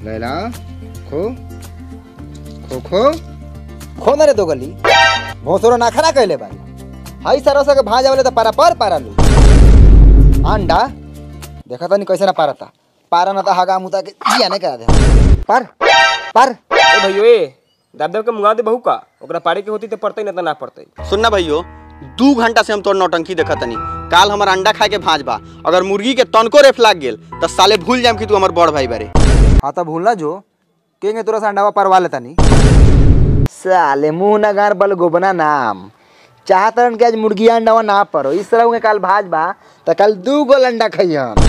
लैला खो खो खो खो ना रे दो गली भोसरो नाखरा कहले बारी हाई सरसो के भाजा वाले तो पारा पर पारा लू अंडा देखा तनी कैसे ना पारता पारा ना तो हगा मुता के जिया नहीं करा दे पर पर ए भैयो ए दाब दाब के मुंगा दे बहू का ओकरा पारे के होती तो पड़ते ना तो ना पड़ते सुनना भैयो दू घंटा से हम तोर नौटंकी देखा तनी काल हमार अंडा खाए के भांज बा अगर मुर्गी के तनको रेफ लाग गेल तो साले भूल जाम कि तू हमार बड़ भाई बारे हाँ तो भूलना जो केंगे तोरा से अंडावा परवा लेता नहीं साले मुंह ना गार बल गोबना नाम चाहतरन के आज मुर्गिया अंडावा ना परो इस तरह के काल भाज बा तो कल दू गोल अंडा खइहन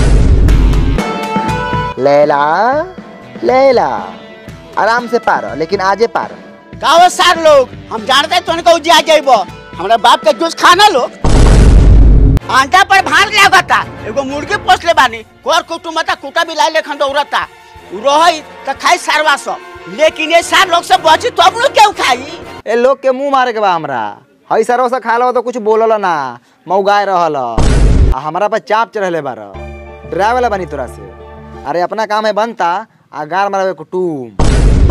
लैला लैला आराम से पारो लेकिन आजे पारो गाँव सार लोग हम जानते हैं तुमको उजिया जाइबो हमरा बाप के जूस खाना लो आंटा पर भार लागता एगो मुर्गी पोस ले बानी कोर कुटुमता कुटा बिलाई लेखन दौड़ता रही त खाई सारवा सब लेकिन ये सार लोग से बची तो हम लोग क्यों खाई ए लोग के मुंह मारे के बा हमरा हई सरो से खा लो तो कुछ बोलल ना मौगाए रहल आ हमरा पर चाप चढ़ले बार डरावे वाला बनी तोरा से अरे अपना काम है बनता आ गार मारवे कुटुम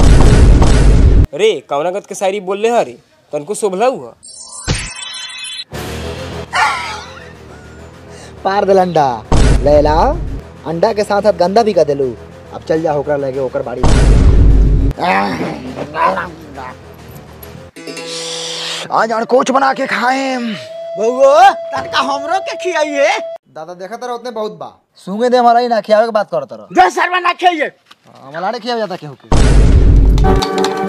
रे कौनागत के शायरी बोल ले हरी तनको शोभला हुआ पार दिल अंडा लैला अंडा के साथ साथ गंदा भी कर देलू अब चल जा होकर लगे ओकर बाड़ी आज अड़कोच बना के खाए बउओ तनका हमरो के खियाइए दादा देखा तर उतने बहुत बा सूंगे दे हमारा ही ना खियावे के बात करत रह जो सरवा ना खाइए मलाड़े खिया जाता केहू के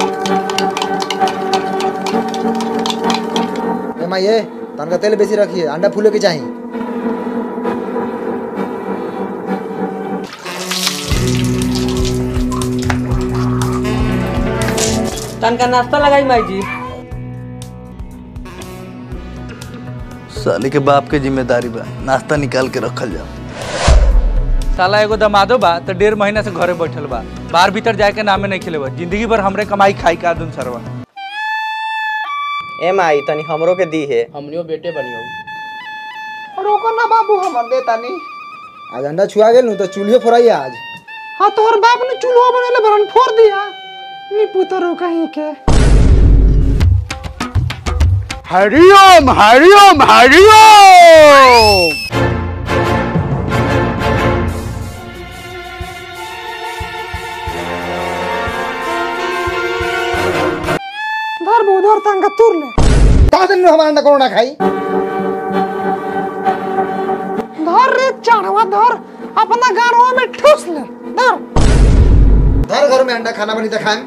ए माँ ये तनका तेल बेसी रखिए अंडा फूले के चाहिए तनका नाश्ता लगाई माई जी साले के बाप के जिम्मेदारी बा नाश्ता निकाल के रखल जाओ साला एगो दमादो बा तो डेढ़ महीना से घरे बैठल बा बाहर भीतर जाए के नामे नहीं खेले बा जिंदगी भर हमरे कमाई खाई का दुन सरवा ए माई तनी हमरो के दी है हमनियो बेटे बनियो रोको ना बाबू हमर दे तानी आज अंडा छुआ गेल नु तो चूल्हे फोड़ाई आज हाँ तोहर बाप ने चूल्हा बनेले बरन फोड़ दिया नी पुतरो कहीं के हरिओम हरिओम हरिओम धर बो धर तंगा तुर ले का दिन हमारा अंडा कोना खाई धर रे चाड़वा धर अपना गाड़वा में ठूस ले धर धर घर में अंडा खाना बनी तो खाएं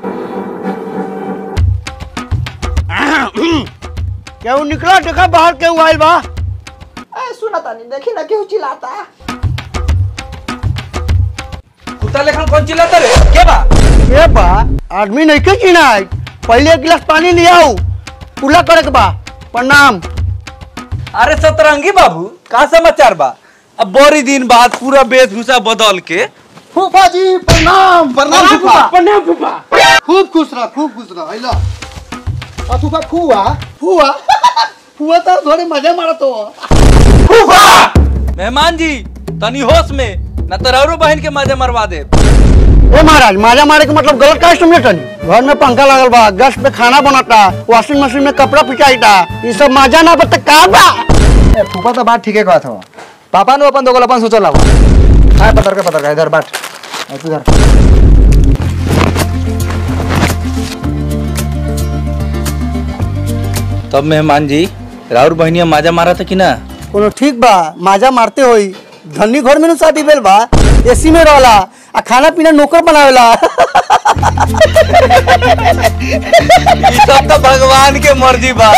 केहू निकला देखा बाहर केहू आइल बा ए सुना तानी देखी ना केहू चिल्लाता कुत्ता लेखन कौन चिल्लाता रे के बा ए बा आदमी नहीं के जीना है पहले एक गिलास पानी ले आओ पूरा करे के बा प्रणाम अरे सतरंगी बाबू का समाचार बा अब बड़ी दिन बाद पूरा वेशभूषा बदल के फूफा जी प्रणाम प्रणाम फूफा प्रणाम फूफा खूब खुश रह खूब खुश रह आइला आ फूफा खुआ फुआ फुआ तो थोड़े मजे मारत हो मेहमान जी तनी होश में न तो रौरो बहन के मजे मरवा दे ए महाराज माजा मारे के मतलब गलत का समझे तनी घर में पंखा लागल बा गैस पे खाना बनता वॉशिंग मशीन में कपड़ा पिचाईता ये सब मजा ना बता का बा ए फूफा तो बात ठीके कहत हो पापा ने अपन दोगल अपन सोचल हवा हाय पतर के पतर का इधर बाट ए, तू इधर तब मेहमान जी राउर बहनिया माजा मारा था कि ना कोनो ठीक बा माजा मारते होई धनी घर में नु शादी भेल बा एसी में रहला आ खाना पीना नौकर बनावेला ये सब तो भगवान के मर्जी बा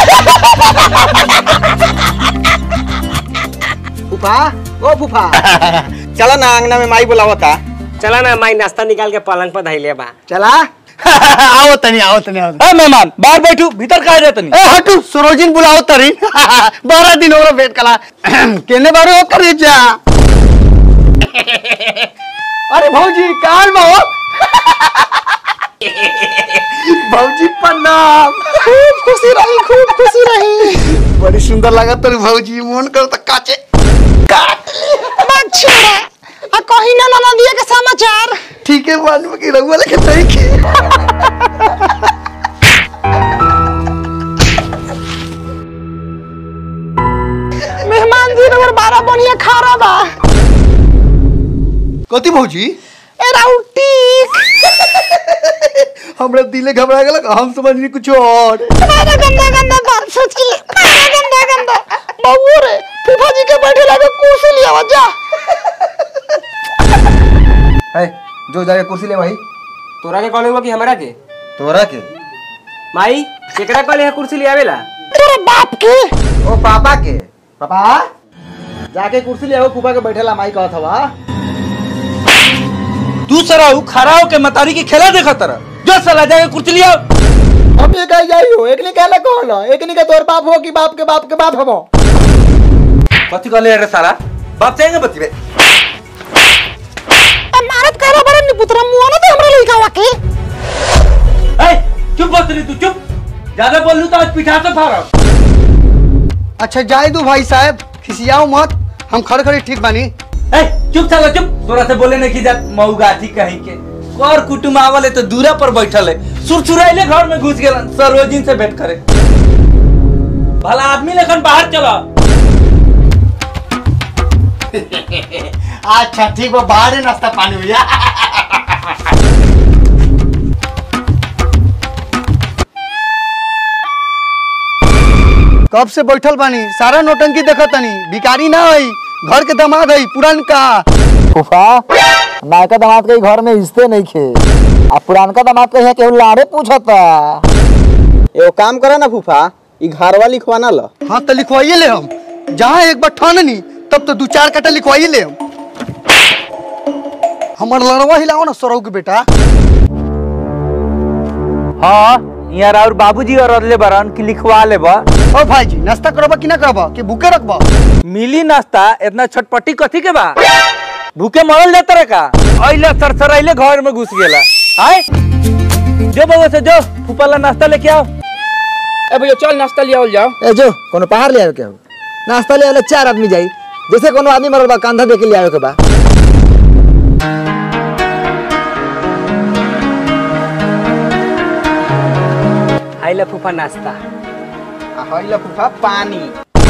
फूफा ओ फूफा चला ना अंगना में माई बुलावता चला ना माई नाश्ता निकाल के पलंग पर धैले बा चला आओ तनी आओ तनी आओ ए मेहमान बाहर बैठू भीतर कहा जाए तनी ए हटू सरोजिन बुलाओ तरी बारह दिन हो वेट कला केने बारे हो करे जा अरे भौजी काल में हो भौजी प्रणाम खूब खुशी रही खूब खुशी रही बड़ी सुंदर लगा तोरी भौजी मन कर त काचे काट ले छोड़ा आ कहीं ना ना दिए के समाचार ठीक है मालूम है कि रहुआ लेकिन नहीं की मेहमान जी नंबर बारह बढ़िया खा रहा बा कथी भौजी ए राउटी हमरा दिले घबरा गेलक हम समझली कुछ और अरे गंदा गंदा बात सोच के अरे गंदा गंदा बबू रे फूफा जी के बैठे लगे कुर्सी लिया हुआ जा है जो जाके कुर्सी ले भाई तोरा के कॉल हुआ कि हमरा के तोरा के माई केकरा कॉल है कुर्सी ले आवेला तेरे बाप के ओ पापा के पापा जाके कुर्सी ले आओ फूफा के बैठेला माई कहत हवा तू सरा खड़ा होके मतारी की खेला देखा तरह जो साला जाके कुर्सी लिया हम ये कह जाई हो एक ने कहला कहला एक ने का तोर बाप हो कि बाप के बाप के बाप हबो कथी कहले रे साला बाप चाहेंगे बतिबे ए मारत करो बड़ा निपुत्रा मुआ ना तो हमरा लइका वा के ए चुप बतरी तू चुप ज्यादा बोल लू तो आज पिठा से फाड़ा अच्छा जाए दो भाई साहब खिसियाओ मत हम खड़े खड़े ठीक बानी ए चुप साला चुप तोरा से बोले नहीं की जात मऊगाथी कहीं के कर कुटुम आवले तो दूरा पर बैठल है सुरसुराइले घर में घुस गेलन सरोजिन से भेंट करे भला आदमी लेखन बाहर चला अच्छा ठीक बा बाहर नाश्ता पानी हुआ कब से बैठल बानी सारा नोटंकी देखत तनी भिकारी ना हई घर के दामाद हई पुरानका फूफा नायका दामाद के घर में हिस्से नहीं खे आ पुरानका दामाद के यहाँ केहू लाड़े पूछता एगो काम करे ना फूफा ई घरवा लिखवाना ल हाँ तो लिखवाइए ले हम जहाँ एक बार ठाननी तब तो दू चार कटा लिखवाइए ले हम हमार लड़वा हिलाओ ना सौरव के बेटा हाँ यार और बाबूजी और अदले बरन की लिखवा लेबा ओ भाई जी नाश्ता करबा कि ना करबा कि भूखे रखबा मिली नाश्ता इतना छटपटी कथी के बा भूखे मरल जाता रे का अइले सरसराइले घर में घुस गेला हाय जो बाबू से जो फूफा ला नाश्ता लेके आओ ए भैया चल नाश्ता ले आओ जाओ ए जो कोनो पहाड़ ले आवे के हो नाश्ता ले आवे चार आदमी जाई जैसे कोनो आदमी मरल बा कंधा दे के ले आवे के बा आइला फूफा नाश्ता हइला फूफा पानी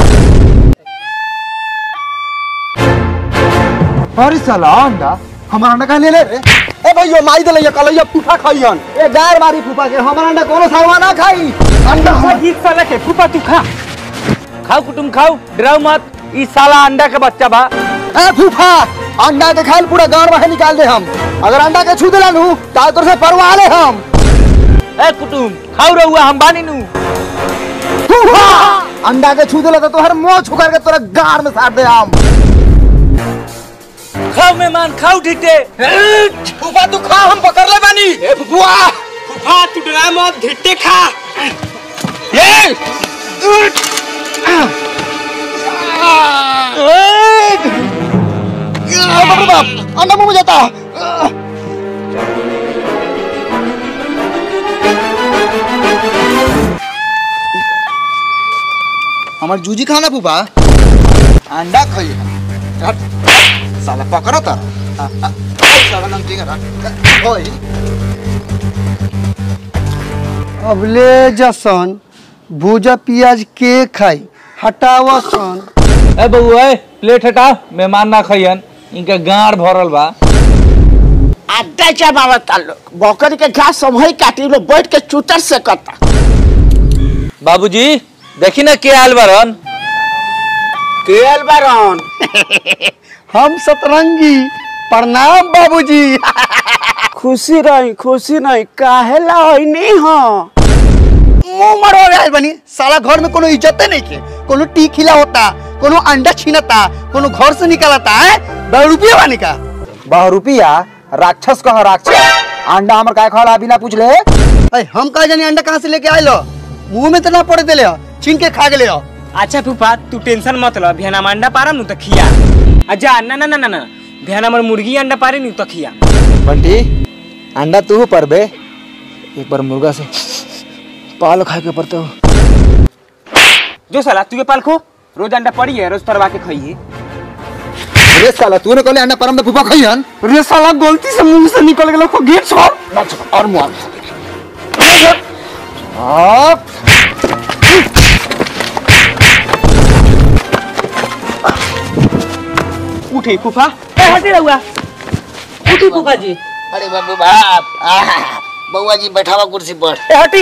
अरे साला अंडा हमारा अंडा कहाँ ले ले रे ए भैया माई दले ये कलैया फूफा खइहन ए गार मारी फूफा के हमारा अंडा कोनो सावा ना खाई अंडा हम- ठीक साला के फूफा तू खा खाओ कुटुम खाओ डराओ मत ई साला अंडा के बच्चा बा ए फूफा अंडा के खाइल पूरा गांव बाहर निकाल दे हम अगर अंडा के छू देला नु ताल तोर से परवा ले हम ए कुटुम खाओ रहुआ हम बानी नु फूफा अंडा के छू देला तो तोहर मुंह छुकर के तोरा गार में साट दे हम खाओ मेहमान खाओ ठीटे फूफा तू खा हम पकड़ ले बानी ए फूफा फूफा तू डरा मत धिट्टे खा बाप रे बाप अंडा मुंह में जाता हमार जूजी खाना फूफा अंडा खाई साला पकड़ो तर साला नमकीन रख ओए अबले जसन भूजा पियाज के खाई हटावा सन ए बबू ए प्लेट हटाओ मेहमान ना खइयन इनका गाड़ भरल बा अड्डा जमावत लोग बकरी के घास समही काटी लोग बैठ के चूतर से कता बाबूजी देखी ना के आयल बरन केल बारन हम सतरंगी प्रणाम बाबूजी खुशी रही खुशी नहीं काहे ला नहीं हो मुंह मरो रहा बनी साला घर में कोनो इज्जत नहीं के कोनो टी खिला होता कोनो अंडा छीनता कोनो घर से निकालता है दस रुपया बानी का बहु रुपया राक्षस कह राक्षस अंडा हमर काय खाला बिना पूछ ले अरे हम कहा जानी अंडा कहाँ से लेके आए लो मुंह में तो ना पड़े दिले हो छीन के खा गए हो अच्छा फूफा तू टेंशन मत लो बिहान हम अंडा पारम नु त खिया अच्छा ना ना ना ना ना बिहान हमर मुर्गी अंडा पारे नु त खिया बंटी अंडा तू पर बे एक बार मुर्गा से पाल खा के पड़ते हो जो साला तू के पाल खो रोज अंडा पड़ी है रोज तरवा के खाइए रे साला तूने कहले अंडा परम में फूफा खइहन रे साला गलती से मुंह से निकल गेलो को गेट छोड़ और मुआ उठी फूफा ए हटी रहुआ उठी फूफा जी अरे बाबू बाप आहा, बउआ जी बैठावा कुर्सी पर ए हटी